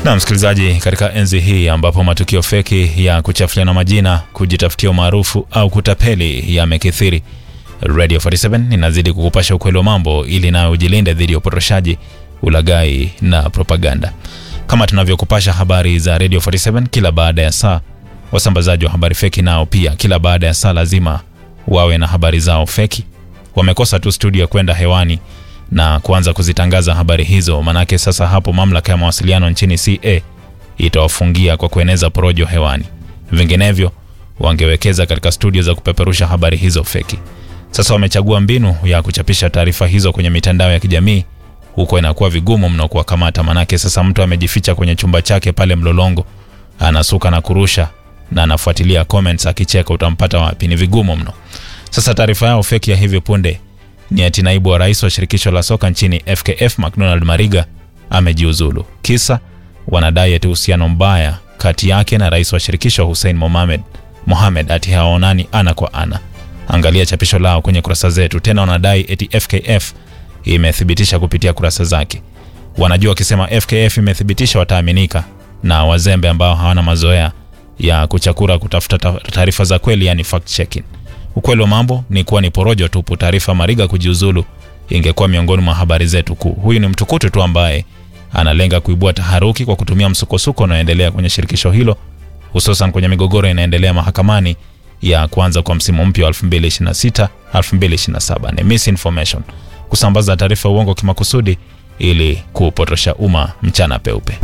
Na msikilizaji, katika enzi hii ambapo matukio feki ya kuchafuliana majina, kujitafutia umaarufu au kutapeli yamekithiri, Radio 47 inazidi kukupasha ukweli wa mambo ili nayo ujilinde dhidi ya upotoshaji, ulaghai na propaganda. Kama tunavyokupasha habari za Radio 47 kila baada ya saa, wasambazaji wa habari feki nao pia kila baada ya saa lazima wawe na habari zao feki. Wamekosa tu studio kwenda hewani na kuanza kuzitangaza habari hizo, manake sasa hapo mamlaka ya mawasiliano nchini CA itawafungia kwa kueneza porojo hewani. Vinginevyo wangewekeza katika studio za kupeperusha habari hizo feki. Sasa wamechagua mbinu ya kuchapisha taarifa hizo kwenye mitandao ya kijamii, huko inakuwa vigumu mno kuwakamata, manake sasa mtu amejificha kwenye chumba chake pale Mlolongo, anasuka na kurusha na anafuatilia comments akicheka, utampata wapi? Ni vigumu mno. Sasa taarifa yao feki ya hivi punde ni ati naibu wa rais wa shirikisho la soka nchini FKF McDonald Mariga amejiuzulu. Kisa wanadai ati uhusiano mbaya kati yake na rais wa shirikisho Hussein Mohamed Mohamed ati hawaonani ana kwa ana. Angalia chapisho lao kwenye kurasa zetu. Tena wanadai eti FKF imethibitisha kupitia kurasa zake. Wanajua wakisema FKF imethibitisha wataaminika, na wazembe ambao hawana mazoea ya kuchakura kutafuta taarifa za kweli, yani fact checking. Ukweli wa mambo ni kuwa ni porojo tupu. Taarifa Mariga kujiuzulu ingekuwa miongoni mwa habari zetu kuu. Huyu ni mtukutu tu ambaye analenga kuibua taharuki kwa kutumia msukosuko unaoendelea kwenye shirikisho hilo, hususan kwenye migogoro inaendelea mahakamani ya kuanza kwa msimu mpya wa 2026 2027. Ni misinformation, kusambaza taarifa uongo kimakusudi ili kupotosha umma mchana peupe.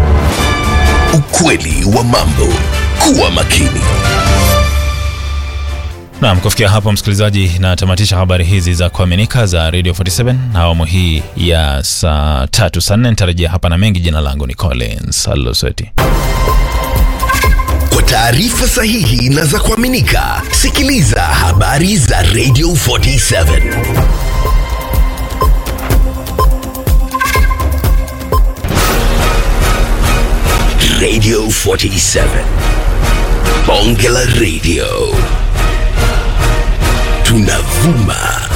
Ukweli wa mambo. Kuwa makini. Naam, kufikia hapo msikilizaji, natamatisha habari hizi za kuaminika za Radio 47 na awamu hii ya saa tatu saa nne. Nitarejea hapa na mengi. Jina langu ni Collins Aloseti. Kwa taarifa sahihi na za kuaminika, sikiliza habari za Radio 47. Radio 47. Bonge la Radio. Tunavuma